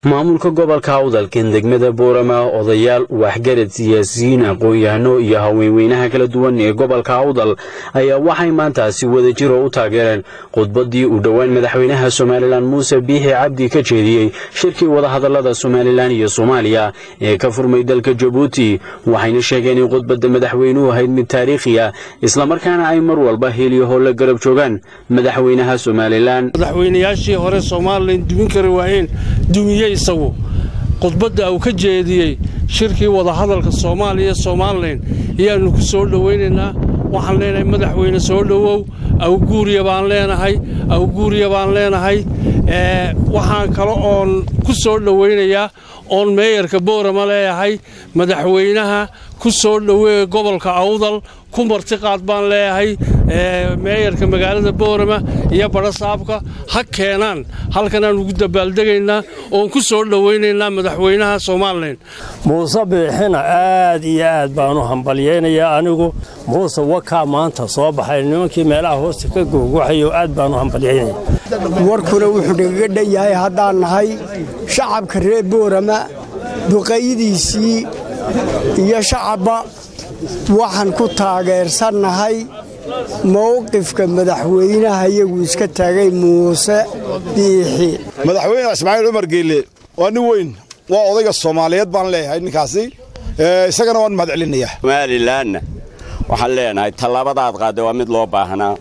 maamulka gobolka awdalkan degmada boorama odayaal waxgarad siyaasiyiin aqoon-yahano iyo haweenweynaha kala duwan ee gobolka awdal ayaa waxay maantaasi wadajiro u taageereen khudbadii uu dhowaan madaxweynaha somalilan muuse biixi cabdi ka jeediyey shirkii wadahadalada somalilan iyo soomaaliya ee ka furmay dalka jabuuti waxayna sheegeen in khudbadda madaxweynuhu ahayd mid taariikhi ah islamarkaana ay mar walba heliyaho la garab joogaan madaxweynaha somalilan madaxweynayaashii hore somalilan dumin kari waayeen dumiye isagu khudbadda uu ka jeediyey shirkii wadahadalka soomaaliya somalilan ayaannu ku soo dhowaynaynaa waxaan leenahay madaxweyne soo dhowow awguuriya baan leenahay awguuriya baan leenahay waxaan kale oon ku soo dhowaynayaa oon meeyarka boorama leeyahay madaxweynaha ku soo dhoweeya gobolka awdal ku martiqaad baan leeyahay meeyarka magaalada boorama iyo badhasaabka ha keenaan halkanaan ugu dabaaldegaynaa oon ku soo dhowaynaynaa madaxweynaha somalilan muuse biixina aad iyo aad baan u hambalyaynayaa anigu muuse wakaa maanta soo baxay nimankii meelaha hoosta ka googwaxayo aad baan u hambalyaynaya warkuna wuxuu nagaga dhan yahay haddaan nahay shacabka reer boorama duqaydiisii iyo shacabba waxaan ku taageersannahay mowqifka madaxweynaha iyagu iska taagay muuse biixi madaxweyne ismaaciil cumar geelle waa nin weyn waa odayga soomaaliyeed baan leeyahay ninkaasi isagana waan mahad celinayaa somalilanna waxaan leenahay tallaabadaad qaadday waa mid loo baahnaa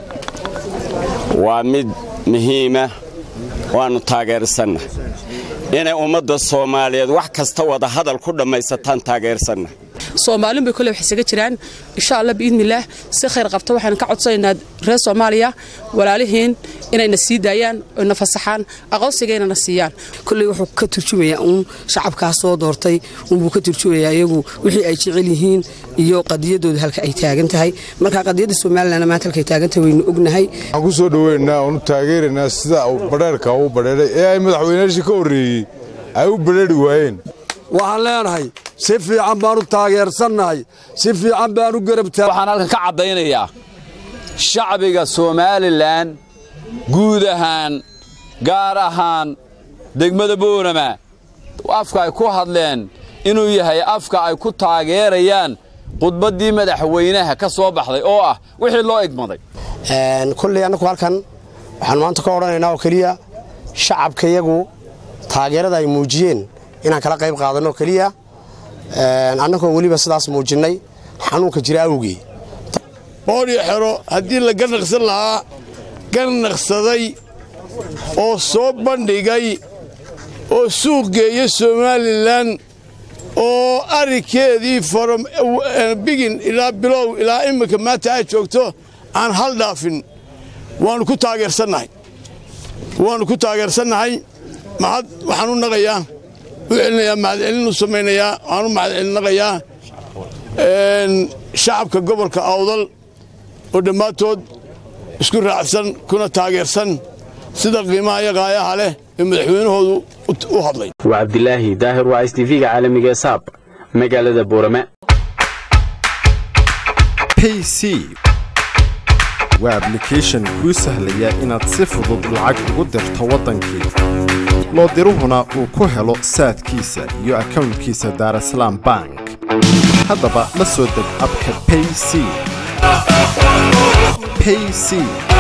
waa mid muhiima waannu taageersanna inay ummadda soomaaliyeed wax kasta wada hadal ku dhammaysataan taageersanna soomaalin bay kole wax isaga jiraan insha allah biidnillaah si khayr qabta waxaan ka codsanaynaa reer soomaaliya walaalihiin inayna sii daayaan oyna fasaxaan aqoonsigaynana siiyaan kolley wuxuu ka turjumayaa uun shacabkaas soo doortay uunbuu ka turjumayaa iyagu wixii ay jecel yihiin iyo qadiyadooda halka ay taagan tahay marka qadiyadda somalilanna maanta halkay taagantahay waynu ognahay waxaan ku soo dhoweynaa oonu taageeraynaa sida badheerka u badheeray ee ay madaxweynayaashii ka horreeyey ay u badheeri waayeen waxaan leenahay si fiican baanu taageersannahay si fiican baanu garabtaa waxaan halkan ka caddaynayaa shacbiga somalilan guud ahaan gaar ahaan degmada boorama afka ay ku hadleen inuu yahay afka ay ku taageerayaan khudbaddii madaxweynaha ka soo baxday oo ah wixii loo egmaday kulley annagu halkan waxaan maanta ka odhanaynaa oo keliya shacabka iyagu taageerada ay muujiyeen inaan kala qayb qaadanno keliya annagoo weliba sidaas muujinnay xanuunka jira awgii boodhio xero haddii la ganaqsan lahaa ganaqsaday oo soo bandhigay oo suuq geeya somalilan oo arrinkeedii from bigin ilaa bilow ilaa imminka maanta ay joogto aan hal dhaafin waannu ku taageersannahay waannu ku taageersannahay mahad waxaan u naqayaa u celinayaa mahadcelin u samaynayaa waxaan u mahadcelinaqayaa shacabka gobolka awdal oo dhammaantood isku raacsan kuna taageersan sida qiimaha iyo qaayaha leh ee madaxweynahoodu u hadlay waa cabdilaahi daahir waa s tv-ga caalamiga ee saab magaalada boorame pc waa ablication kuu sahlaya inaad si fudud lacag ugu dirto waddankii loo diruhuna uu ku helo saadkiisa iyo akownkiisa daarasalaam bank haddaba la soo deg abka payc payc